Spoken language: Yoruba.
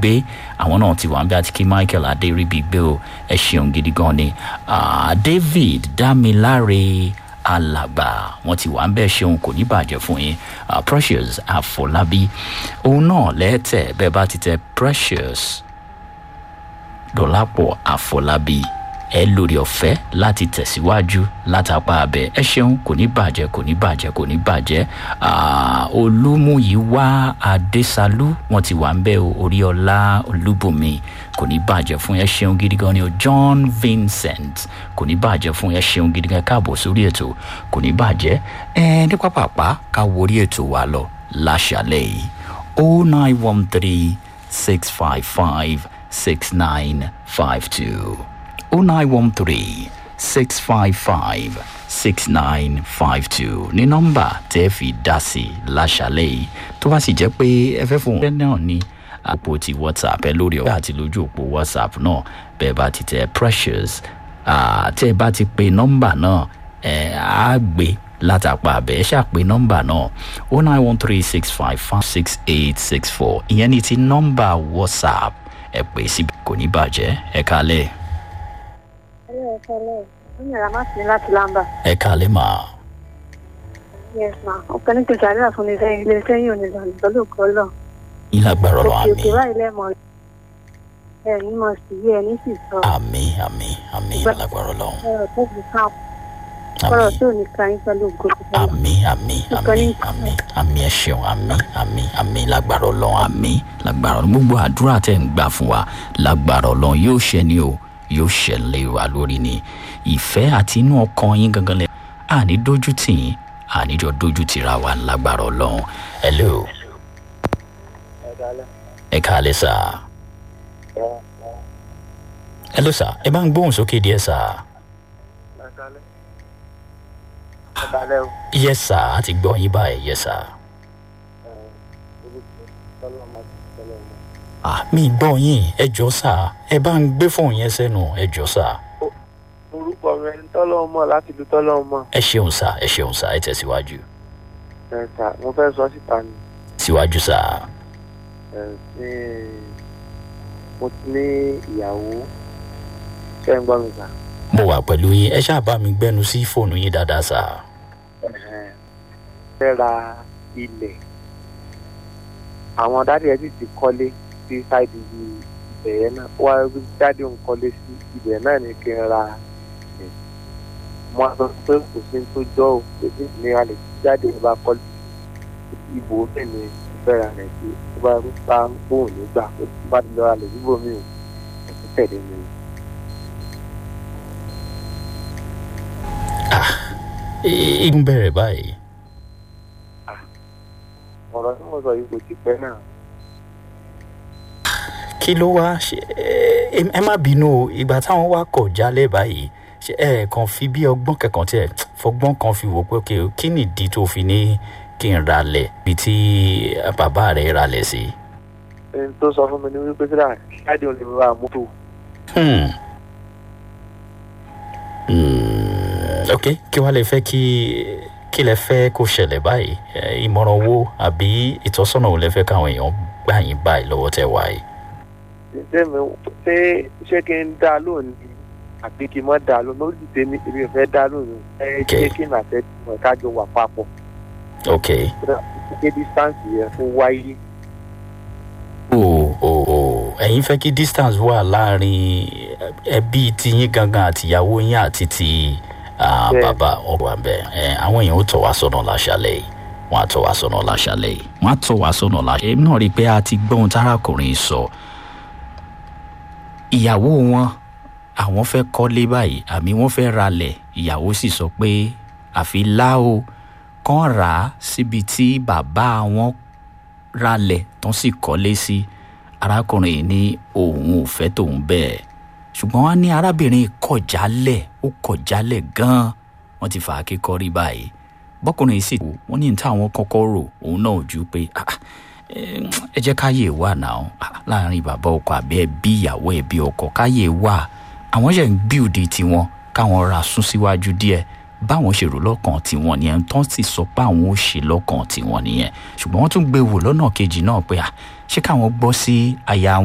gbé àwọn náà ti wà ń bí àti kí michael adéríbi gbé o ẹ ṣeun gidi gan ni Ah, david dámiláre alàgbà wọn ti wà ń bẹ́ẹ̀ ṣeun kò ní bàjẹ́ fún yín Ah, precious àfọlábí òun náà lẹ́tẹ̀ bẹ́ẹ̀ bá ti tẹ precious dọ̀lápọ̀ àfọlábí ẹ lórí ọ̀fẹ́ láti tẹ̀síwájú látàpá abẹ ẹ ṣeun kò ní bàjẹ́ kò ní bàjẹ́ kò ní bàjẹ́ Ah, olúmúyíwá adésálú wọn ti wà ń bẹ́ o oríọlá olúbùnmi kò ní bàjẹ́ fún ẹ ṣeun gidi gan ni o john vincent kò ní bàjẹ́ fún ẹ ṣeun gidi gan káàbọ̀ sórí ètò kò ní bàjẹ́ ẹ ní pápápá ká worí ètò wa lọ láṣàlẹ̀ yìí o nine one three six five five six nine five two. 0913 655 6952 ní nọ́mbà tẹ́ fi dá sí láṣálẹ̀ yìí tó bá sì jẹ́ pé ẹ fẹ́ fún un náà ní àpò ti whatsapp ẹ lórí ọ̀gá àti lójú òpó whatsapp náà bẹ́ẹ̀ bá ti tẹ precious ah, tẹ́ ẹ bá ti pe nọ́mbà náà ẹ á gbé látàpá abẹ́ ẹ ṣàpè nọ́mbà náà o nine one three six five five six eight six four ìyẹn ní ti nọ́mbà whatsapp ẹ pè síbi kò ní bàjẹ́ ẹ kálẹ̀ Hello, hello. Wọ́n yàrá má sí láti lámbà. ẹ kálẹ̀ máa. Yes ma. Ọ̀pẹ ní kí sàdúrà fún mi sẹ́yìn ilé sẹ́yìn òní ìlànà pẹ̀lú òkú lọ. ìlágbára lọ Òkè òkè àmì báyìí lẹ́mọ̀ ẹ̀ ní mọ̀ sí yé ẹ̀ ní sì sọ. àmì àmì àmì ìlágbára lọ Ọ̀rọ̀ tó kù ká ọ̀rọ̀ àmì tó ní ká yín pẹ̀lú òkú lọ. àmì àmì àmì àmì àmì ẹ ṣeun àmì àmì àmì lágbára lọ àmì lágbára lọ gbogbo àdúrà tẹ̀ ń gbà fún wa lágbára lọ yóò ṣẹ ni o yóò ṣẹlẹ̀ wa lórí ni ìfẹ́ àti inú ọkàn yín gangan lẹ àní dójú tì yín àníjọ dójú tìra wa lágbára Ọlọ́run hello ẹ káalẹ́ sá hello sá ẹ bá ń gbóhùn sókè díẹ̀ sá. yes sir a ti gbọ́ yín báyìí yes sir. ah mi gbọ́ yín ẹ jọ sá ẹ bá ń gbé fóònù yẹn sẹ́nu ẹ jọ sá. orúkọ rẹ ń tọ́lọ́wọ́ mọ̀ láti lu tọ́lọ́wọ́ mọ̀ ẹ ṣeun sá ẹ ṣeun sá ẹ tẹ̀síwájú ẹ̀ sà mo fẹ́ sọ síta ni síwájú sá. ẹ̀ ní mo ti ní ìyàwó ṣé ń gbọ́ mi sà mo wà pẹ̀lú yín ẹ ṣáà bá mi gbẹ́nu sí fóònù yín dáadáa sá. Ẹ̀hẹ̀n. fẹ́ ra ilẹ̀ àwọn dáàdì ẹ̀ sì ti kọ́lé sí sáìdì ibẹ̀ yẹn náà wá dáàdì òun kọ́lé sí ibẹ̀ náà ni kí n ra ẹ̀ mo á sọ pé kò sí ní tó jọ́ ò pé ní ìlera lè tí dáàdì òun bá kọ́lé ibò bẹ́ẹ̀ ni ìfẹ́ ra rẹ̀ sí tó bá bá bóun nígbà tó bá ti lọ́ra lè síbò mí ò kò sí tẹ̀lé mi. igun bẹ̀rẹ̀ báyìí. ọ̀rọ̀ tí mo sọ yìí kò ti pẹ́ náà. kí ló wá ṣe ẹ ẹ má bínú o ìgbà táwọn wá kọ̀ jálẹ̀ báyìí ṣe ẹ kàn fi bí ọgbọ́n kẹ̀kan tí ẹ fọgbọ́n kan fi wò pé ok kí nìdí tó fi ní kí n ralẹ̀ bíi tí bàbá rẹ̀ ralẹ̀ sí. ẹni tó sọ fún mi ní wípé síra dáàdì òun lè ra mọ́tò. Hmm. Hmm. ok kí wàá lè fẹ́ kí kí lẹ fẹ́ kó ṣẹlẹ̀ báyìí Ẹ, ìmọ̀ràn wo àbí ìtọ́sọ́nà wo lẹ fẹ́ káwọn èèyàn gbà yín báyìí lọ́wọ́ tẹ wáyé. ṣé mi ṣé ṣé kí n dá lónìí àbí kí n mọ́ dá lónìí lórí tèmi èmi ò fẹ́ dá lónìí ẹ Okay. ṣé kí n àfẹ́ mọ̀ kájọ wà papọ̀ ok ṣé distance yẹn fún wáyé. o o o ẹ̀yin fẹ́ kí distance wà láàrin ẹbí tiyín gangan àtìyàwó yín àti ti ah, Bẹ́ẹ̀. bàbá ọ̀rọ̀ àbẹ̀ ẹ̀ àwọn èèyàn ó tọ̀ wá sọ́nà láṣálẹ̀ yìí wọ́n á tọ̀ wá sọ́nà láṣálẹ̀ yìí wọ́n á tọ̀ wá sọ́nà láṣálẹ̀ yìí èmi náà rí i pé a ti gbọ́n tárákùnrin sọ ìyàwó wọn àwọn fẹ́ kọ́lé báyìí àmì wọ́n fẹ́ ralẹ̀ ìyàwó sì sọ pé àfi láò kàn rà á síbi tí bàbá wọn ralẹ̀ tán sì kọ́lé sí arákùnrin yìí ní òun ò fẹ́ tòun bẹ́ẹ̀ ṣùgbọ́n wọ́n ní arábìnrin kọ̀ jálẹ̀ ó kọ̀ jálẹ̀ gan-an wọ́n ti fà á kékọ́rí báyìí bọ́kùnrin yìí sì kú wọ́n ní táwọn kọ́kọ́ rò òun náà ò ju pé "Ah, ah, eh, ẹ jẹ́ káyè wà náà ah, láàrin bàbá ọkọ àbí ẹbí ìyàwó ẹbí ọkọ káyè wà àwọn ṣe ń bíòde tiwọn káwọn ra sún síwájú díẹ̀ báwọn ṣe rò lọ́kàn tiwọn nìyẹn tán sì sọ pé àwọn ò ṣe lọ́kàn tiwọn nìyẹn ṣùgbọ́n wọ́n tún gbé wò lọ́nà kejì náà pé ah, ṣé káwọn gbọ́ sí aya